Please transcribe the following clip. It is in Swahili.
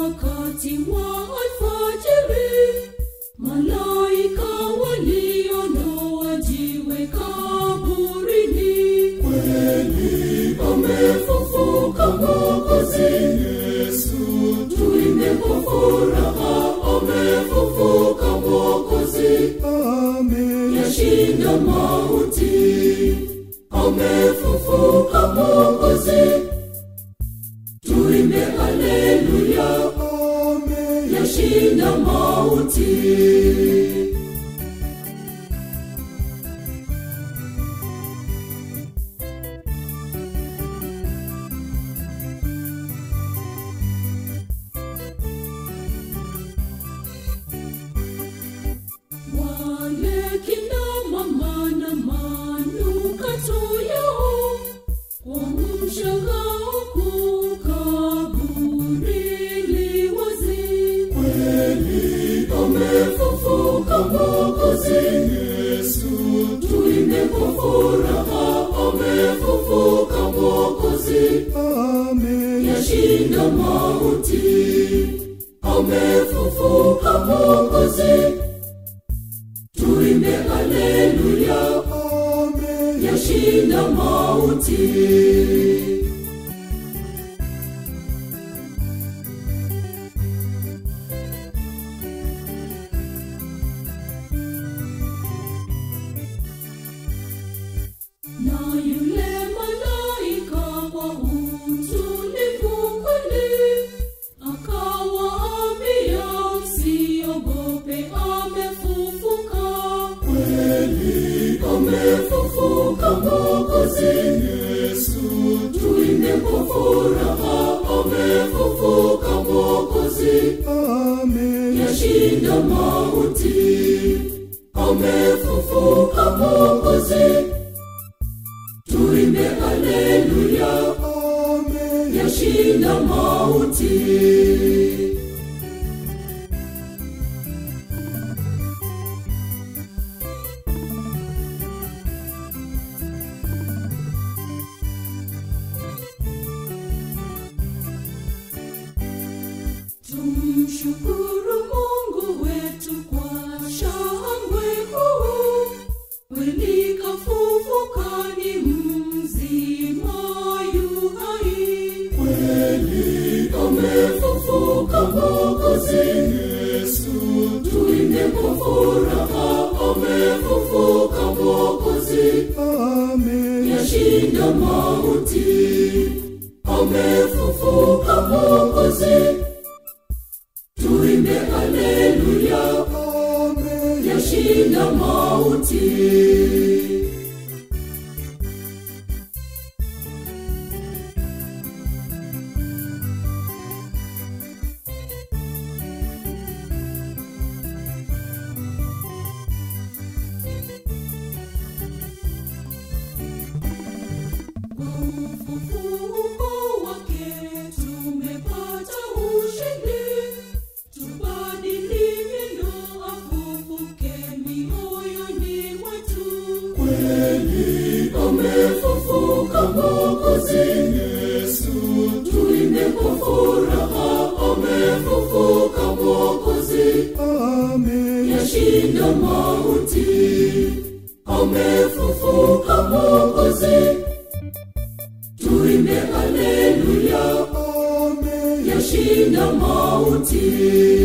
wakati wa alfajiri, malaika waliondoa jiwe kaburini. Kweli amefufuka Mwokozi Yesu, tuimbe kwa furaha, amefufuka Mwokozi, yashinda mauti, amefufuka Mwokozi, tuimbe haleluya, yashinda mauti. Wale kina mama na manukato yao kwa mshangao kuu kaburi li wazi. Kweli amefufuka Mwokozi Yesu, tuimbe kwa furaha, amefufuka Mwokozi, yashinda mauti, amefufuka Mwokozi tuimbe haleluya, yashinda mauti. Na yule malaika kwa utulivu kweli akawaambia, msiogope, amefufuka kweli, amefufuka Mwokozi Yesu, tuimbe kwa furaha, amefufuka Mwokozi, yashinda mauti, amefufuka Mwokozi, tuimbe haleluya, yashinda mauti. Tumshukuru Mungu wetu kwa shangwe kuu, kweli kafufuka ni mzima yu hai. Kweli amefufuka Mwokozi Yesu, tuimbe kwa furaha, amefufuka Mwokozi, yashinda mauti, amefufuka Mwokozi tuimbe haleluya, yashinda mauti. Kwa ufufuko wake tumepata ushindi, tubadili mioyo, afufuke mioyoni mwetu. Kweli amefufuka Mwokozi Yesu, tuimbe kwa furaha, amefufuka Mwokozi, yashinda mauti, amefufuka Mwokozi, tuimbe haleluya, yashinda mauti.